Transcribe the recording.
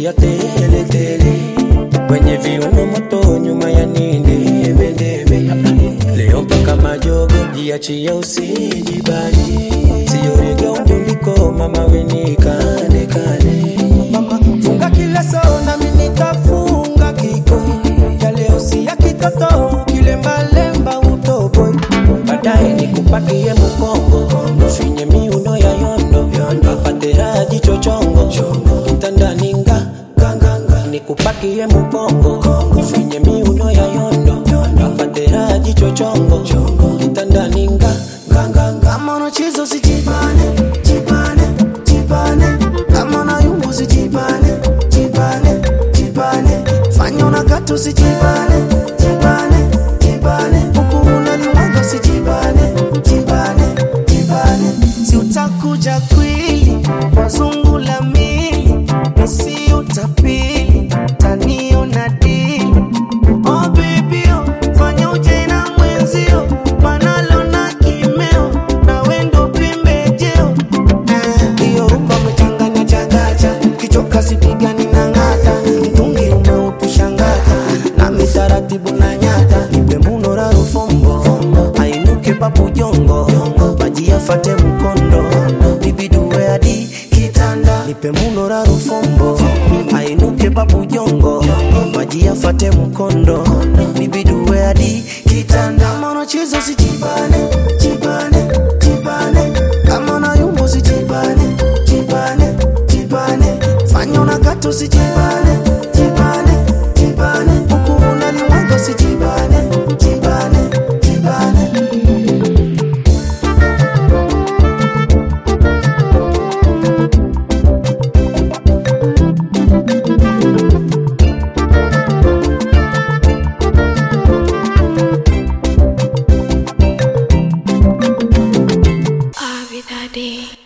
ya tele tele, kwenye viuno moto, nyuma ya nini debe leo mpaka majogo, jiachie usijibani, siyorega undundiko, mama weni kane kane, mama funga kila soo nami nitafunga kiko ya leo si ya kitoto, kilembalemba utoboi, baadaye nikupakie mukongo, ufinye miuno ya yondo, apate raha jicho chongo, kitandani nga nganganga, nikupakie mukongo, ufinye miuno ya yondo, apate raha jicho chongo, kitandani nga nganganga. Kama unacheza usijibane, jibane, jibane. Kama unayumba usijibane, jibane, jibane. Fanya unakata usijibane, jibane, jibane. Huku unalimwaga usijibane, jibane, jibane. Si utakuja kwili, wazungu la mili, nisi utapili, taniona dili. Oh baby, oh, fanya uje na mwenzio, manalo na kimeo, na wendo pembejeo. Eh, Hiyo rumba umechanganya changanya, kichoka sipigani na ng'ata, mtungi umeutushangata, nami taratibu na nyata, nipe muno la rufombo, ainuke papu jongo, maji yafate mkondo, nibidue hadi kitanda, nipe muno la rufombo, ainuke papu jongo, maji yafate mkondo, nibidue hadi kitanda. Kama unacheza usijibane, jibane, jibane, kama unayumba usijibane, jibane, jibane, fanya unakata usijibane, jibane, jibane, huku unalimwaga usijibane, jibane, jibane. I'll be that day.